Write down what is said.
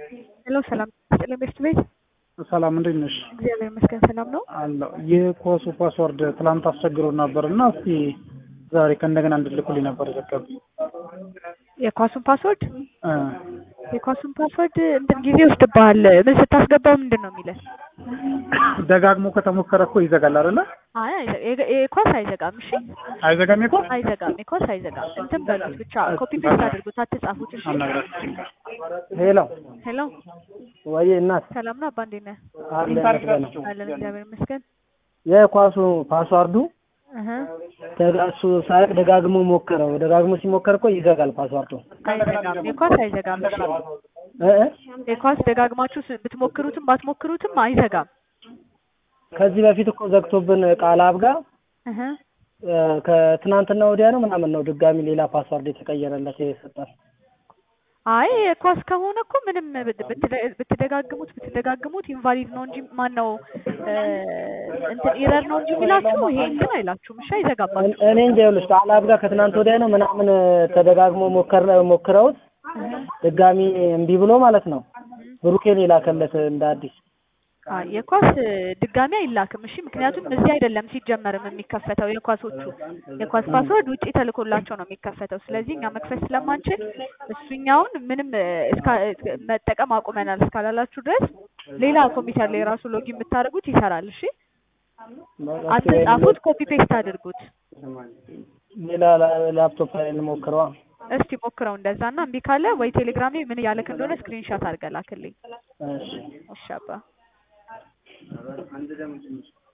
ሄሎ ሰላም ስጥልን ቤት ቤት ሰላም እንዴት ነሽ? እግዚአብሔር ይመስገን ሰላም ነው። አለሁ። የኮሱ ፓስወርድ ትላንት አስቸግሮ ነበር እና እስቲ ዛሬ ከእንደገና እንድልኩልኝ ነበር የዘገብ የኳሱን ፓስወርድ የኳሱን ፓስወርድ እንትን ጊዜ ይወስድብሃል። ምን ስታስገባው ምንድን ነው የሚለን? ደጋግሞ ከተሞከረ እኮ ይዘጋል አይደለ? አይ አይዘ- የገ- የኳስ አይዘጋም። እሺ አይዘጋም እኮ አይዘጋም። የኳስ አይዘጋም። እንትን በሉት ብቻ ኮፒ ፔስት አድርጉት፣ አትጻፉት። እሺ ሄሎ ሄሎ ወይ እናት ሰላም ነው አባ እንዴት ነህ? አለ ይመስገን። አለን እግዚአብሔር ይመስገን። የኳሱ ፓስዋርዱ እህ ደጋ- እሱ ሳያቅ ደጋግሞ ሞከረው። ደጋግሞ ሲሞከር እኮ ይዘጋል ፓስዋርዱ። አይዘጋም። የኳስ አይዘጋም። እሺ እ እ የኳስ ደጋግማችሁ ስ- ብትሞክሩትም ባትሞክሩትም አይዘጋም። ከዚህ በፊት እኮ ዘግቶብን ቃል አብ ጋር እህ እ፣ ከትናንትና ወዲያ ነው ምናምን ነው ድጋሚ ሌላ ፓስዋርድ የተቀየረለት የሰጠን። አይ ኳስ ከሆነ እኮ ምንም ብት- ብትደ- ብትደጋግሙት ብትደጋግሙት ኢንቫሊድ ነው እንጂ ማን ነው እንትን ኢረር ነው እንጂ የሚላችሁ ይሄ እንትን አይላችሁም። እሺ አይዘጋባችሁም። እኔ እንጃ ይኸውልሽ ቃል አብ ጋር ከትናንት ወዲያ ነው ምናምን ተደጋግሞ ሞከር ሞክረውት ድጋሚ እምቢ ብሎ ማለት ነው ብሩኬን የላከለት እንደ አዲስ አይ የኳስ ድጋሚ አይላክም። እሺ ምክንያቱም እዚህ አይደለም ሲጀመርም የሚከፈተው የኳሶቹ የኳስ ፓስወርድ ውጪ ተልኮላቸው ነው የሚከፈተው። ስለዚህ እኛ መክፈት ስለማንችል እሱኛውን ምንም እስካ መጠቀም አቁመናል እስካላላችሁ ድረስ ሌላ ኮምፒውተር ላይ ራሱ ሎጊን የምታደርጉት ይሰራል። እሺ አትጻፉት፣ ኮፒ ፔስት አድርጉት። ሌላ ላ- ላፕቶፕ ላይ እንሞክረዋ። እስቲ ሞክረው እንደዛ እና እምቢ ካለ ወይ ቴሌግራም ላይ ምን እያለክ እንደሆነ ስክሪንሻት አድርገህ ላክልኝ። እሺ እሺ አባ